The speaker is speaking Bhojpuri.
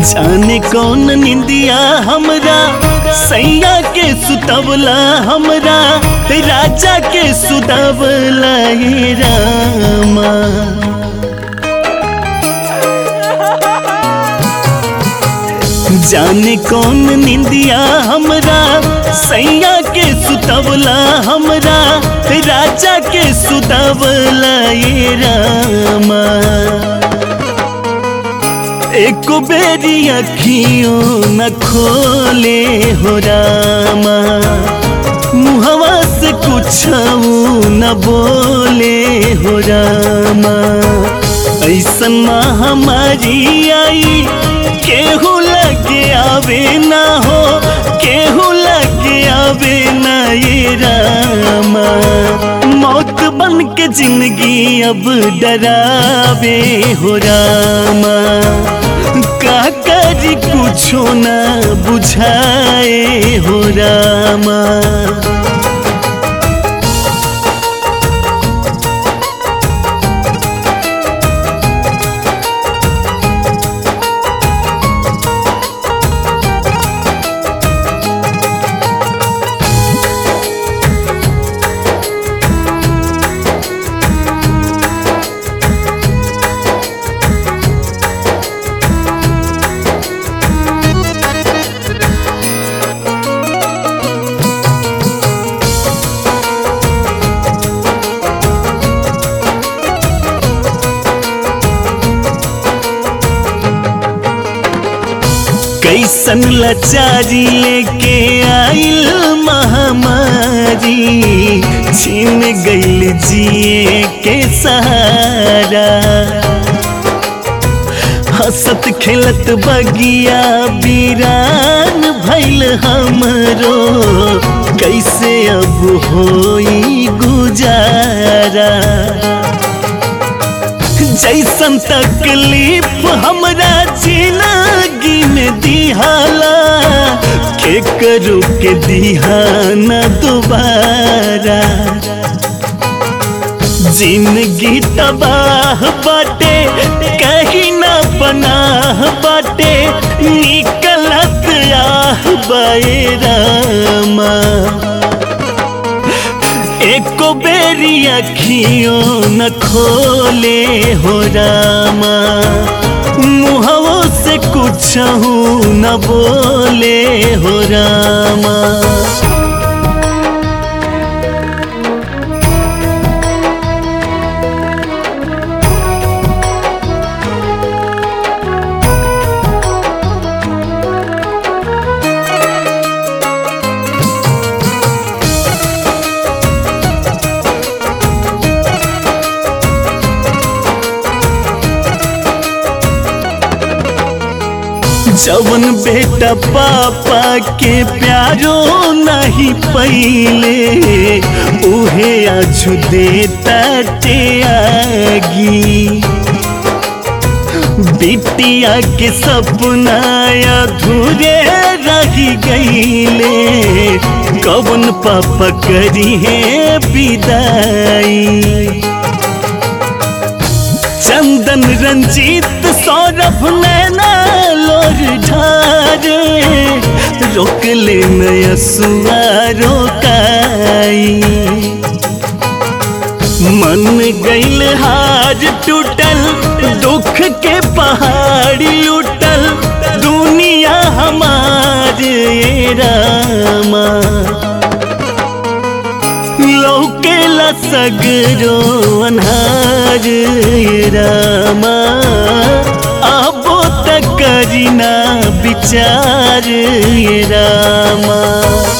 जाने कौन निंदिया हमरा सैया के सुतवला हमरा राजा के सुतवला ये रामा जाने कौन निंदिया हमरा सैया के सुतवला हमरा राजा के सुतवला ये रामा एक बेरी अखियों न खोले हो रामा मुहवा से कुछ न बोले हो रामा ऐसन महामारी आई केहू लगे आवे ना हो केहू लगे आवे ना ये रामा मौत बन के जिंदगी अब डरावे हो रामा का करी कुछो ना बुझाए हो रामा कैसन लाचारी लेके आइल महामारी छीन गइल जिए के सहारा हंसत खेलत बगिया बीरान भइल हमरो कैसे अब होई गुजारा जैसन तकलीफ हमरा जिंदगी में दिहाला के करू के दिहाना दोबारा जिंदगी तबाह बाटे कहीं ना पनाह बाटे निकलत आह बैरामा एको बेरी अखियों न खोले हो रामा मुहवो से कुछ न बोले हो रामा जवन बेटा पापा के प्यारो नहीं पहिले उहे आजू देता ते आगी बिटिया के सपना अधूरे रही गईले कवन पापा करी है विदाई चंदन रंजीत सौरभ नैना लोर ढारे रोक ले नया सुआ रोकाई मन गईल हार टूटल दुख के पहाड़ी लूटल दुनिया हमारे रामा लौकेला सगरो अनहार रामा आबो तक करीना विचार रामा